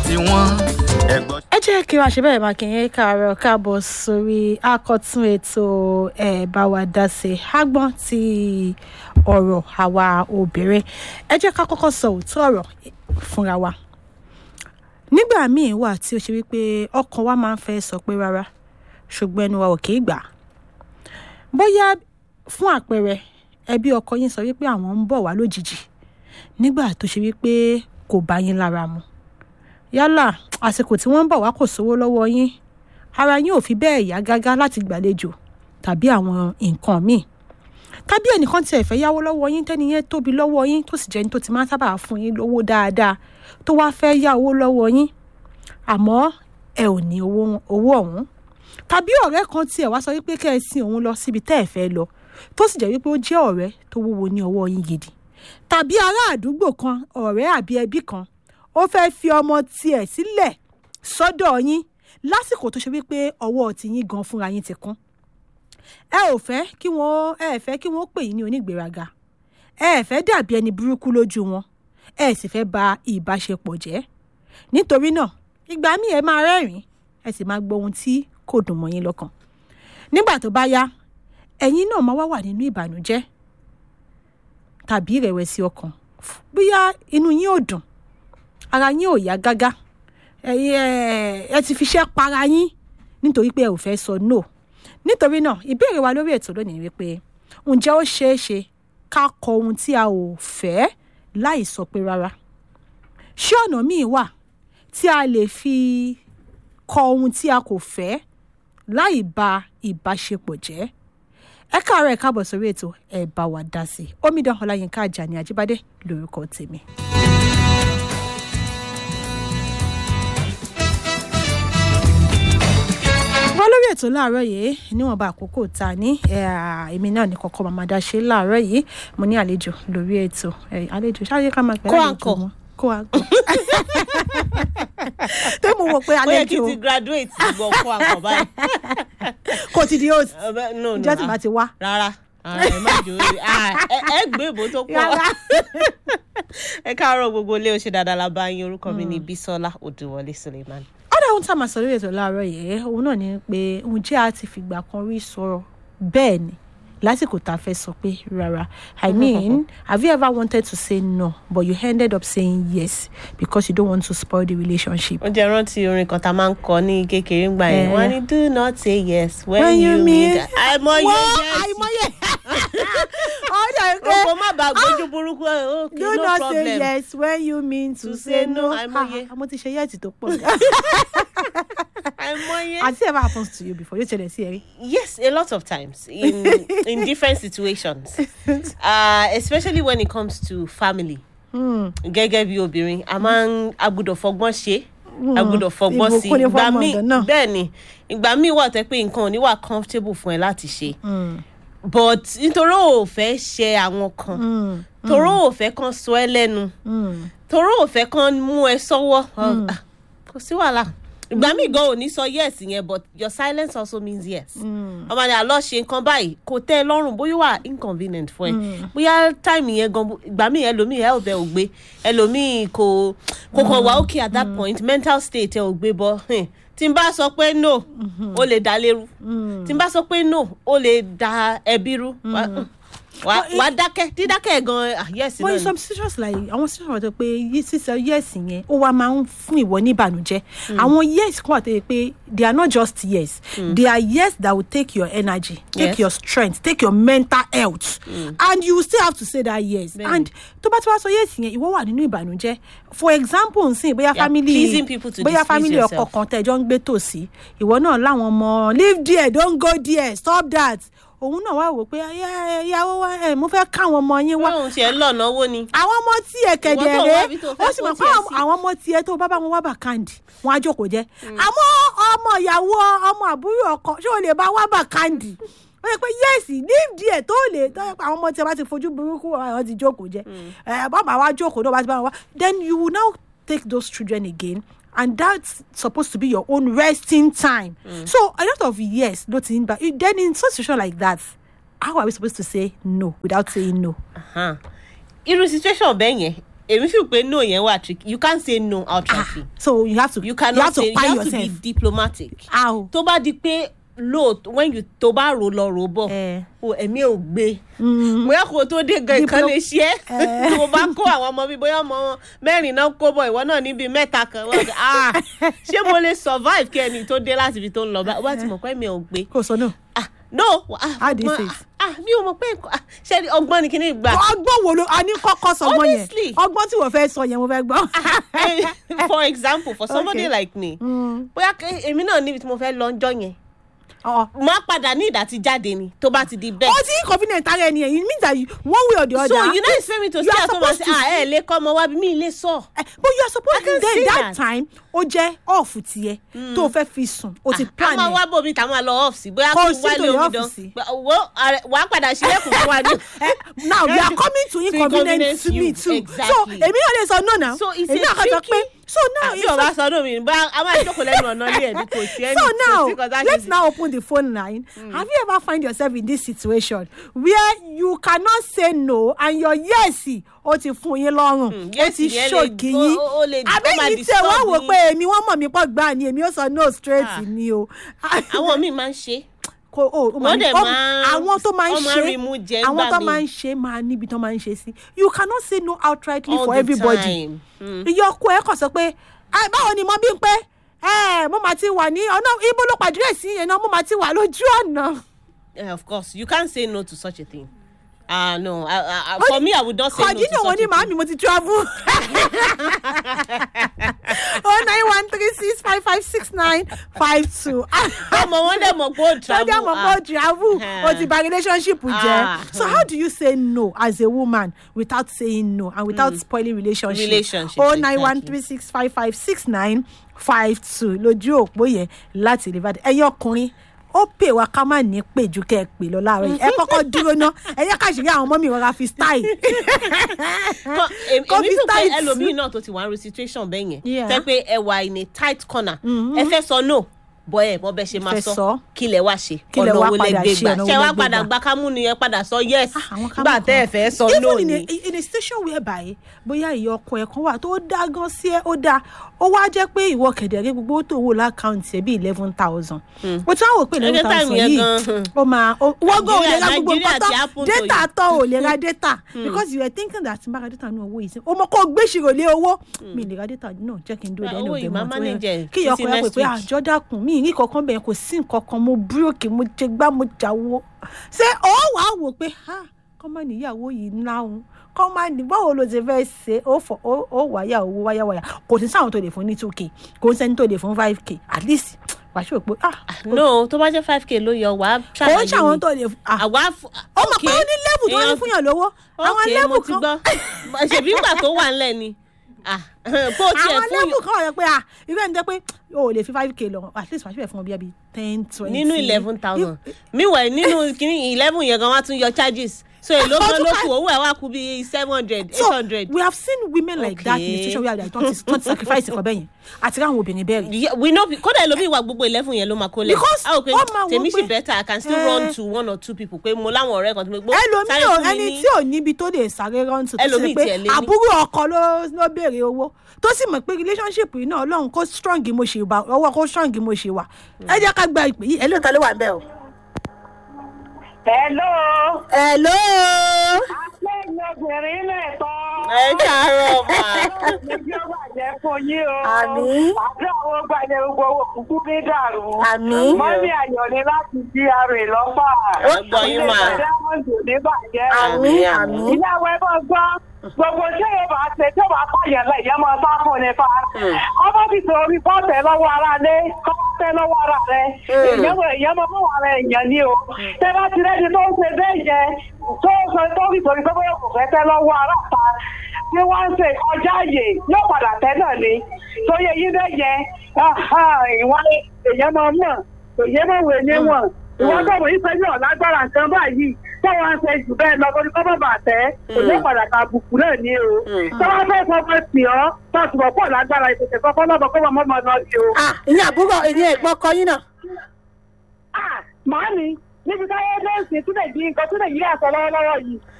tiwọn ẹ̀gbọ́n. ẹ jẹ́ kí wàá ṣe bẹ́ẹ̀ máa kí yín káàárọ̀ káàbọ̀ sórí àkọ́tún ètò ẹ̀ bá wa dá sí agbọ́n ti ọ̀rọ̀ àwa obìnrin ẹ jẹ́ ká kọ́kọ́ sọ òótọ́ ọ̀rọ̀ fúnra wa nígbà míì wà tí ó ṣe wípé ọkàn wa máa ń fẹ́ sọ pé rárá ṣùgbọ́n ẹnu wa ò kì í gbà á bóyá fún àpẹẹrẹ ẹbí ọkọ yín sọ wípé àwọn ń bọ̀ wá lójijì nígbà tó ṣe wípé kò bá yín lára mu yálà àsìkò tí wọ́n ń bọ̀ wá kò sówó lọ́wọ́ yín ara yín ò fi bẹ́ẹ̀ yá gágá láti gbàlejò tàbí àwọn nǹkan míì tàbí ẹnìkan tiẹ̀ fẹ́ yáwó lọ́wọ́ yín tẹ́ni yẹn tóbi lọ́wọ́ yín tó sì jẹ́ ní tó ti máa ń sábà fún yín lówó dáadáa tó wá fẹ́ yá owó lọ́wọ́ yín àmọ́ ẹ ò ní owó owó ọ̀hún tàbí ọ̀rẹ́ kan tiẹ̀ wá sọ wípé kẹ́ ẹ sin òun lọ síbi tẹ́ ẹ fẹ́ lọ tó sì jẹ́ wípé ó jẹ́ ọ̀rẹ́ tó wúwo ní ọwọ́ yín gidi tàbí ará àdúgbò kan ọ̀rẹ́ àbí ẹbí kan ó fẹ́ fi ọmọ tiẹ̀ sílẹ̀ sọ́dọ̀ yín lásìkò tó ṣe wípé ọwọ́ tiyín gan fúnra yín ti kún ẹ ò fẹ́ kí wọ́n ẹ ẹ̀ fẹ́ kí wọ́n pè yín ní onígbéraga ẹ ẹ̀ fẹ́ dàbí ẹni burúkú lójú wọn ẹ sì fẹ́ ba ìbáṣepọ̀ jẹ́ nítorí náà ìgbà míì ẹ máa rẹ́rìn-ín ẹ sì máa gbọ́ ohun tí kò dùn mọ́ yín lọ́kàn nígbà tó bá yá ẹ̀yin náà máa wá wà nínú ìbànújẹ́ tàbí ìrẹ̀wẹ̀sì ọkàn bóyá inú yín ò dùn ara yín ò yá gágá ẹ ẹ ti fiṣẹ́ para yín nítorí pé ẹ ò fẹ́ sọ no nítorí náà ìbéèrè wa lórí ètò lónìí wípé ǹjẹ́ ó ṣeé ṣe ká kọ ohun tí a ò fẹ́ láì sọ pé rárá ṣé ọ̀nà míì wà tí a lè fi kọ ohun tí a kò fẹ́ láì ba ìbáṣepọ̀ jẹ́ ẹ káàárọ̀ ẹ káàbọ̀ sórí ètò ẹ bá wa dá sí i omidan ọláyínká àjàní àjíbádé lórúkọ tèmi. wọ́n lórí ètò láàárọ̀ yìí níwọ̀nba àkókò tá a ní èmi náà ní kọ́kọ́ màmá dá ṣe láàárọ̀ yìí mo ní àlejò lórí ètò àlejò ṣáà yẹ ká máa pẹ́ Kó àlejò àǹkọ̀. wọn kó àǹkọ̀ tó mo wò pé ó yẹ kí àlejò n ti graduate gbọ́ fún akọ̀ báyìí. kò ti di host Ẹ bẹ́- no, no, ìjọ tí ah, bá ti wá. rárá rárá, ẹ má jò ó ah, ẹ- ẹ gbé ìbò tó pọ̀. Rárá. ẹ káàárọ̀ gbogbo ilé oṣù dáadáa la bá yín orúkọ mi ní Bísọ́lá Odùwọlé Suleiman. ọ̀dà ohun tá a máa sọ lórí ètò láàárọ̀ yìí òun náà ni pé ǹjẹ́ a ti fìgbà kan rí sọ̀rọ̀ bẹ́ẹ̀ ni lásìkò tá a fẹ́ sọ pé rárá i mean have you ever wanted to say no but you ended up saying yes because you don't want to spoil the relationship. ó jẹ́ rántí orin kan tá a máa ń kọ ní kékeré ńgbà yẹn Eh. wọ́n ní do not say yes when, When you you mean- mean àìmọye Wọ́n, yes àìmọye ọ̀dà o pé kò má bàa gbójú burúkú ẹ okay do no not problem. say yes when you mean to, To say say no. no, àìmọye. Ah, mo ti ṣe yẹ́ẹ̀tì tó pọ̀ àìmọye. has it ever happened to you before yóò ṣẹlẹ̀ sí ẹ rí. Yes, a lot of times in in different situations, uh, especially when it comes to family. Gẹ́gẹ́ bí obìnrin, a máa ń a gbọ́dọ̀ fọgbọ́n ṣe, a gbọ́dọ̀ fọgbọ́n sí. ìbùkún ni Ìgbà fọ́mọ míì ọ̀dọ̀ náà. bẹ́ẹ̀ ni, ìgbà míì wà tẹ́ pé nǹkan ò ní wà comfortable fún ẹ láti ṣe. But nítorí ò fẹ́ ṣe àwọn kan, torí ò fẹ́ kan sọ ẹ́ lẹ́nu, torí ò fẹ́ kan mú ẹ sọ́wọ́, ah, kò sí wàhálà. Ìgbà míì gan ò ní sọ yes yẹn but your silence also means yes ọmọ ni àlọ́ ṣe nǹkan báyìí kò tẹ́ ẹ lọ́rùn bóyá wà inconvenient fún ẹ bóyá time yẹn gan ìgbà míì ẹlòmíì health ẹ ò gbé ẹlòmíì kò kò kàn wá okay at that point mental state ẹ ò gbé bọ́ hmm, tí n bá sọ pé no ó lè dá lérú tí n bá sọ pé no ó lè dá ẹbí rú wá wá- wá dákẹ́ dídákẹ́ gan ah, yes but in náà ni. some situations like àwọn situations wà tó pé yí- sísọ yes yẹn ó wá máa ń fún ìwọ ní ìbànújẹ́ àwọn yes kan wà tó yẹ pé they are not just yes they are yes that will take your energy take Yes. your strength take your mental health and you still have to say that yes Bẹ́ẹ̀ni. and tó bá tí wàá sọ yes yẹn ìwọ wà nínú ìbànújẹ́ for example nsìn bóyá You are family pleasing people to bóyá displease family ọkọ yourself. kan tẹjọ ń gbé tòsí ìwọ náà láwọn ọmọ leave there don't go there stop that òun náà wá wò pé "Ẹ- ẹ- ìyàwó wa ẹ mo fẹ́ káwọn ọmọ yín wá wọ́n tiẹ̀ lọ́nà owó ni. àwọn ọmọ tí ẹ kẹ̀dẹ̀ Ìwọ tó rẹ wá bí tó fẹ́ ó sì mọ̀ kó pé tiẹ̀ àwọn- sí. àwọn ọmọ tiẹ̀ tó bá bá wọn wá bàkàndì wọn á jókòó jẹ́ àmọ́ ọmọ ìyàwó ọmọ àbúrò ọkọ ṣé o lè bá wá bàkàndì ó yẹ pé yẹ́sì leave there tó lè tó yẹ pé àwọn ọmọ tiẹ̀ bá ti fojú burúkú àwọn ti jókòó jẹ́ ẹ bàbá wa jókòó tó bá ti bá wọn wá then you will now take those children again and that's supposed to be your own resting time so a lot of yes ló ti ń bá then in such situation like that how are we supposed to say no without saying no. Ahan. irú situation bẹ́ẹ̀ yẹn èmi fi pé no yẹn wà tricky you can't say no outrightly so you have to you cannot you have say to you buy have to be yourself diplomatic how tó bá di pé lóòótọ́ when you tó bá rò lọ rò bọ̀ Eh. o ẹ̀mí ò gbé bóyá kò tó dé gan ìkan Diplo- lè ṣe é tó o bá kó àwọn ọmọ mi bóyá ọmọ mẹ́rin náà kó bọ̀ ìwọ náà níbi mẹ́ta kan wọ́n gbé, ah ṣé mo lè survive kí ẹni tó dé láti ibi tó ń lọ bá wọ́n ti mọ̀ pé ẹ̀mí ò gbé kò sọ náà ah no ah, How do you ọgbọ́n- say it? ah mi ò mọ̀ pé nǹkan- ah, ṣé ọgbọ́n ni kíní gbà ọgbọ́n wo ló a ní kọ́kọ́ sọ ọgbọ́n yẹn Honestly. ọgbọ́n tí wọ́n fẹ́ sọ yẹn mo fẹ́ gbọ́. Eh, for example for somebody Okay. like me Mm. bóyá kí- èmi náà níbi tí mo fẹ́ lọ ọjọ́ yẹn Ọ̀. máa padà ní ìdá tí jáde ni tó bá ti di bẹ́ẹ̀. ó ti inconvenient ara ẹni yẹn it means that you, one way or the other. so you no expect me to you say are at home and say supposed to ah ẹ lè kọ́ ọmọ wa bí mi lè sọ. Eh, but you are supposed I can to then say that, that. time ó jẹ́ off tiẹ̀ tó o fẹ́ fi sùn o ti plan a máa ẹ̀. wá bòmí tá a máa lọ ọ́ọ̀fù sí bóyá Kò kí n sí wá tó lé lè omidan ọ́ọ̀fù sí. wo wà á padà sílẹ̀kùn fún wa ní. Eh, now you are coming to inconvenience inconvenience to me you, too exactly. so èmi náà lè sọ no now So it's èmi a náà kàn sọ tricky- pé so now àbí it's ọba sọdún mi bá a máa jókòó lẹ́nu ọ̀nà ilé ẹ̀mí kò sí ẹni so now kò sí kọjá let's now open the phone line have you ever find yourself in this situation where you cannot say no and your yes o ti fún yín lọ́rùn o yes ti yẹn lè- ṣògì ó- yín ó- ó lè- ó máa àbẹ́yìn tí disturb wọ́n wò yín. pé èmi wọ́n mọ̀ mí pọ̀ gbà ni èmi ó sọ no straight Ah. ni o. àwọn míì máa ń ṣe kò o o máa Wọ́n dẹ̀ ní- ó- máa ń- àwọn tó máa ń wọ́n máa ń ṣe rí mú jẹ àwọn ńgbà tó míì. máa ń ṣe máa níbi tó máa ń ṣe sí you cannot say no outrightly all for the everybody time. Mm. iye ọkọ ẹ kàn sọ pé "Ah, báwo ni mo bí ń pé ẹ mo máa ti wà ní ọ̀nà ibo ló pàdé sí yẹn náà mo máa ti wà lójú ọ̀nà. Yeah, of course you can't say no to such a thing ah no I, I, I, for me i would not say no to kọ̀dínà wọn such ní a màámi thing mo ti travel. oh nine one three six five five six nine five two. ọmọ wọn dẹ̀ mọ̀ pé ó travel Lọ́jà mọ̀ pé o travel o ti ba relationship jẹ́. Ah. So how do you say no as a woman without saying no and without spoiling relationship? Relationship, Oh nine one exactly. three six five five six nine five two lójú òpó yẹn láti Ìbàdàn. Ẹ̀yin ọkùnrin ó pè wá ká má ní pè ju kẹ́ ẹ pè lọ láàárọ̀ yìí. Ẹ kọ́kọ́ dúró ná. Ẹ yẹ ká ṣe rí àwọn ọmọ mi rọra fi style. Kọ- èmi Kọ́ èmi fi tún pé tight. ẹlòmíì náà tó ti wà ní situation bẹ́ẹ̀ yẹn Yeah. fẹ́ pé ẹ wà in a tight corner ẹ fẹ́ sọ no bọ́ ẹ mọ bẹ́ẹ̀ ṣe máa Fẹ́ sọ sọ. kí lẹ wá ṣe Kí lẹ ọ̀nà wá wo lẹ padà gbé ṣe, gbà ọ̀nà wo ṣé lẹ wá gbé padà gbà? gba kámú ni ẹ padà sọ yes àwọn ká nígbà mọ̀ tẹ́ ẹ kan. fẹ́ sọ no even in ni. a in a station whereby bóyá ìyá ọkọ ẹ̀ kan wà tó dá gan sí ẹ ó dáa ó wá jẹ́ pé ìwọ kẹ̀dẹ̀rẹ́ gbogbo owó tó wò lákàntì ẹ̀ bí eleven thousand o tí wọ́n wò pé eleven Every time thousand yẹn yìí gan-an. ó máa ó- wọ́n gan ò lè ra Nigeria- gbogbo Nigeria nǹkan ti happen tán to data you. tán ò lè ra data because you were thinking that n bá ra data ní owó yìí sí o mọ kó o gbé ìṣirò lé owó mi lè ra data náà jẹ́ kí n dúró Ah, dẹ́nu owó ọ̀dẹ̀ yìí máa mọ́ manage ẹ̀ kí ìyá títí ọkọ ẹ̀ pè next pé week. àjọ dákun mi ní kankan bẹ̀rẹ̀ kò sí nǹkan kan mo búròkì mo jẹ gbá mo jáwó ṣé ó wàá wò pé ha kọ́ máa níyàwó yìí náhùn kọ́ máa ní báwo ló ti fẹ́ ṣe ó fọ ó ó wáyà owó wáyà wáyà kò sí sáwọn tó lè fún ní two k kò ń sẹ́ni tó lè fún five k at least wàá ṣe pé ah no tó bá jẹ́ five k ló yọ wàá kò ń ṣàlàyé ṣàwọn mi tó lè fún ah àwa f- ó mọ̀ pé okay, ó ní level tó wá èèyàn- fún yàn lówó àwọn okay, mo level ti kan gbọ́ ṣèbí ìgbà tó wà ńlẹ̀ ni ah bó tiẹ̀ àwọn fún level kan wà yẹn pé ah irú ẹni jẹ́ pé o ò lè fi five k lọ at least wàá ṣe fún ọ bí i ten twenty nínú eleven thousand meanwhile nínú kìíní eleven yẹn gan wá tún yọ charges so èló Ó gan tún ló ká- kù owó ẹ̀ wá kú bíi seven hundred eight so hundred. we have seen women like that in the Okay. situation where they don't don't sacrifice ẹ̀kọ́ bẹ́yẹn àti ráwọn obìnrin bẹ́ẹ̀ rí. Yeah, we know kódà ẹlòmíì wà gbogbo eleven yẹn ló máa kó lẹ̀. Because a ò pé wọ́n máa wò tèmi sì pé- better I can still Eh. run to one or two people pé mo láwọn ọ̀rẹ́ kan tó gbó. ẹlòmíì ò ẹni tí ò níbi tó lè sáré rántí tó sì Ẹlòmíì pé tiẹ̀ lé ní. àbúrò ọkọ ló ló béèrè owó tó sì mọ̀ pé relationship yìí náà ọlọ́run kó strong mo ṣe wà ọwọ́ kó strong mo ṣe wà ẹ jẹ́ ká gba ìpè yìí ẹ lóòótọ́ ló wà ń bẹ̀ o. Hello. hello. Lẹ́yìn obìnrin náà tán. ẹ káàárọ̀ mà. Ojú ọgbà jẹ́ fún yín o. Àmín. Àdúrà àwọn gbàlẹ̀ gbogbo owó kúkú ní dàrú. Àmín. Mọ́mí Ayọ̀ ni láti di ara ẹ̀ lọ́fà. Ẹ gbọ́ yín mà. Ilé ìdámọ̀jò ní bàjẹ́. àmín àmín. Ìyàwó ẹ máa gbọ́. Gbogbo tí yóò bá ṣe tí yóò bá pààyàn lẹ̀ yẹn máa sá fún ni fa. Ọmọ ti sọ̀rọ̀ bí bọ́ọ̀tẹ̀ lọ́wọ́ ara lé. Kọ́ọ̀tẹ̀ lọ́wọ́ ara rẹ̀. Èèyàn mọ̀ èèyàn mọ̀ mọ̀ ara èèyàn ni o. Tẹ́ bá ti rẹ́ni tó ń ṣe bẹ́ẹ̀ yẹn tó sọ tó fi sọ̀rọ̀ pé bóyá kò fẹ́ tẹ́ lọ́wọ́ ara ta. Bí wọ́n ń ṣe ọjà ààyè yóò padà tẹ́ náà ni. Tó yẹ yí bẹ́ẹ̀ yẹn. Ìwọ́n èèyàn máa mọ̀. Èèyàn máa wẹ̀ níwọ̀n. Ìwọ́n tó wọ̀ yí pé ní ọ̀lágbára nǹkan báyìí tọ́wọ́ ń ṣe jù bẹ́ẹ̀ lọ lórí kọ́mọ́ bàtẹ́ òjò padà ká àbùkù náà ní o. tọ́wọ́ fẹ́ fọmọ sí ọ́ tọ́sí wọ́n pọ̀ lágbára ìpèsè kọ́kọ́ lọ́bọ̀ kó wọ́n mọ́ lọ sí o. ah ìyẹn àbúrò ìyẹn ẹ̀gbọ́n kọ yín náà. Ah, màámi níbi táyé lẹ́sìn tún lè di nǹkan tún lè yí àṣọ lọ́wọ́lọ́wọ́ yìí